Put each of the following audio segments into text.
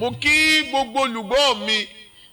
mo kí gbogbo olùgbọ́ mi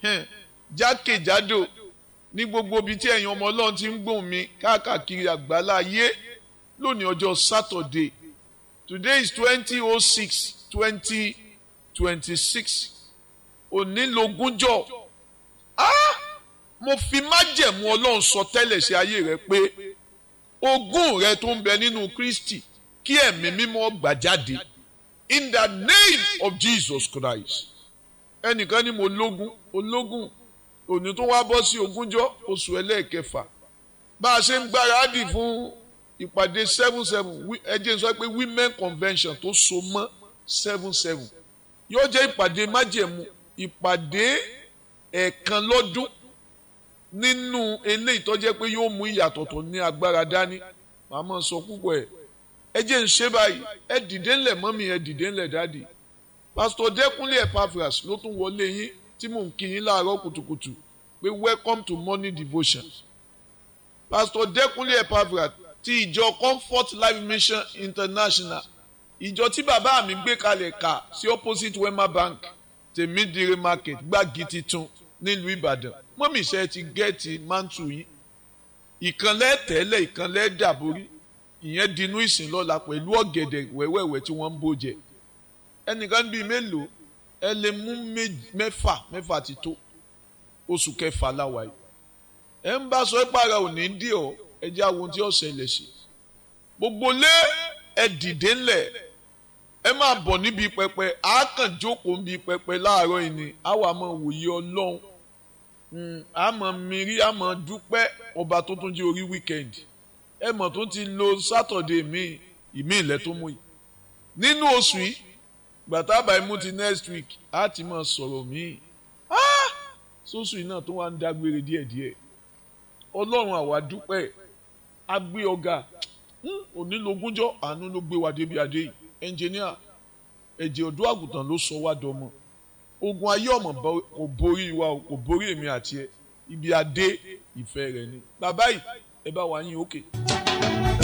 jákèjádò ní gbogbo ibi tí ẹ̀yin ọmọ ọlọ́run ti ń gbóhùn mi káàkiri àgbálá ayé lónìí ọjọ́ Saturday today is twenty oh six twenty twenty six òní lógúnjọ́ ah mo fi májẹ̀mú ọlọ́run sọ tẹ́lẹ̀ sí ayé rẹ pé ogún rẹ tó ń bẹ nínú Kristi kí ẹ̀mí mímọ́ gbà jáde in the name of Jesus Christ ẹnìkan ni mo lógún ológún òní tó wá bọ́ sí ogúnjọ́ oṣù ẹlẹ́ẹ̀kẹfà bá a ṣe ń gbáradì fún ìpàdé seven seven ẹ jẹ́ sọ pé women convention tó so mọ́ seven seven yóò jẹ́ ìpàdé májẹ̀mú ìpàdé ẹ̀ẹ̀kan lọ́dún nínú eléyìí tó jẹ́ pé yóò mú ìyàtọ̀ tó ní agbára dání màá máa sọ púpọ̀ ẹ̀ ẹ jẹ́ ń ṣe báyìí ẹ dìde ńlẹ̀ mọ́mí ẹ dìde ńlẹ̀ dáàdì pásítọ̀ dẹ́kunlé epaphras ló tún wọlé yín tí mò ń kí yín láàárọ̀ kùtùkùtù pé welcome to morning devotion pásítọ̀ dẹ́kunlé epaphras ti ìjọ comfort life mission international ìjọ tí bàbá mi gbé kalẹ̀ kà sí opposite wema bank tèmídìrí market gbági titun nílùú ìbàdàn mọ́mí iṣẹ́ ti gẹ́ẹ̀tì mántù yín ìkànlẹ̀ tẹ́lẹ̀ ìkànlẹ̀ dàborí ìyẹn dinú ìsìn lọ́la pẹ̀lú ọ̀gẹ̀dẹ̀ wẹ́wẹ́wẹ́ tí wọ́n ń bó jẹ ẹnìkan bíi mélòó ẹ lè mú mẹ́fà mẹ́fà ti tó oṣù kẹfà láwa yìí ẹ ń bá sọ ẹ pààrà òní dì ọ ẹ jẹ́ àwọn tí ó ṣẹlẹ̀ sí gbogbo lé ẹ dìde ńlẹ̀ ẹ máa bọ̀ níbi pẹpẹ àákàn jókòó níbi pẹpẹ láàárọ̀ yìí ni àwa máa wòye ọlọ́run àmọ́ mìírí àmọ́ dúpẹ́ ọba tó tún jẹ́ orí wíkẹ́ndì ẹ mọ̀ tó ti lo sátọ̀dé mi ìmí ilẹ̀ tó mú yìí nínú oṣù yìí gbàtà báyìí mú ti next week á ti máa sọ̀rọ̀ míì sóṣù yìí náà tó wá ń dágbére díẹ̀díẹ̀ ọlọ́run àwa dúpẹ́ a gbé ọ̀gá onílogúnjọ́ àánú ló gbé wa débi adé yìí ẹnjìníà ẹ̀jẹ̀ ọ̀dọ́ àgùntàn ló sọ wá dọmọ ogun ayé ọmọ kò borí wa kò borí èmi àti ẹ ibi adé ìfẹ́ rẹ ni bàbá yìí ẹ bá wa yín òkè. Okay.